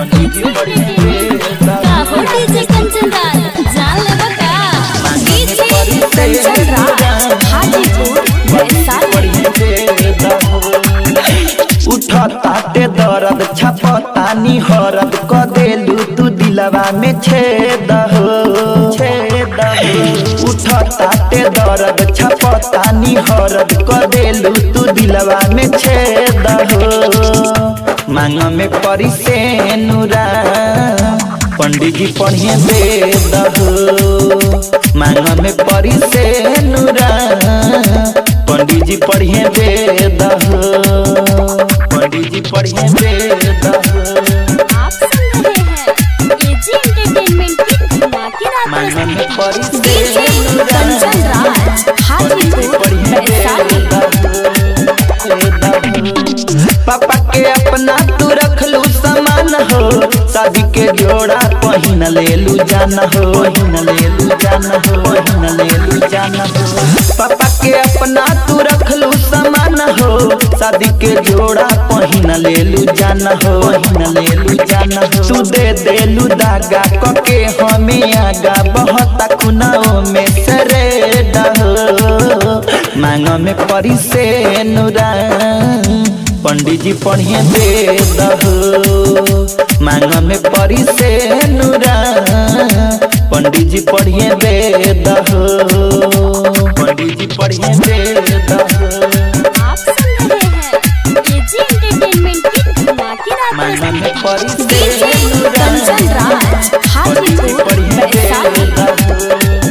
पंडित जी पढ़िए वेद काहो डीजे कंचन राज जान लेबो का डीजे कंचन राज हाजीपुर वैशाली उठताते दर्द छपतानी हरद क देलू तू दिलवा में छेद हो छेद हो उठताते दर्द छपतानी हरद क देलू तू दिलवा में छेद हो मांग में परी से नुरा पंडित जी पढ़िए वेद हो मांग में परी से नुरा पंडित जी पढ़िए वेद हो पंडित जी पढ़िए वेद हो आप सुन रहे हैं एजी एंटरटेनमेंट की धमाकेदार मांग में प्रस्तुति परी से डीजे कंचन राज हाजीपुर वैशाली पापा के अपना तू रखलू समान हो शादी के जोड़ा पहिन लेलू जान हो पहिन लेलू जान हो पहिन लेलू जान हो पापा के अपना तू रखलू समान हो शादी के जोड़ा पहिन लेलू जान हो पहिन लेलू जान हो तू दे देलू दागा कके हमें आगा बहुत खुनाओ में सरे डहो मांग में परी से नुरा पंडित जी पढ़िए वेद हो मांग में परी से नुरा पंडित जी पढ़िए वेद हो पंडित जी पढ़िए वेद हो आप सुन रहे हैं एजी एंटरटेनमेंट की धमाकेदार मांग में प्रस्तुति परी से डीजे नुरा कंचन राज हाजीपुर वैशाली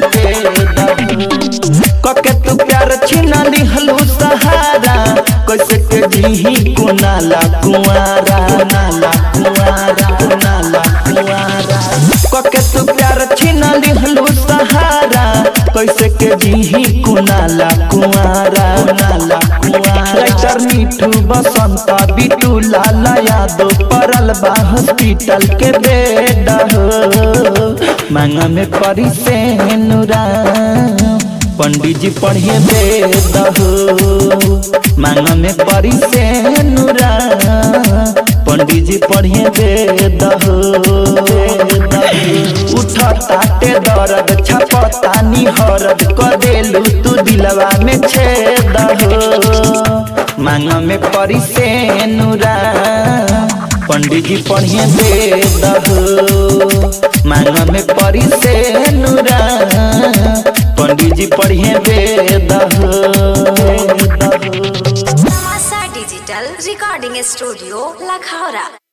कके तू प्यार छीना लिहलू सहारा कैसे के जीही कुनाला कुआरा कुनाला कुआरा कुनाला कुआरा कके तू प्यार छीना लिहलू सहारा कैसे के जीही कुनाला कुआरा कुनाला कुआरा राइटर मीठू बसंत बिटू लाला यादव परल बा हॉस्पिटल के बेड हो मांग में परी से नुरा पंडित जी पढ़िए वेद हो मांग में परी से नुरा पंडित जी पढ़िए वेद हो उठताते दर्द छपतानी हरद क देलू तू दिलवा में छेद हो मांग में परी से नुरा पंडित जी पढ़िए वेद हो मांग में परी से नुरा पंडित जी पढ़िए वेद हो Masa Digital Recording Studio, Lakhara.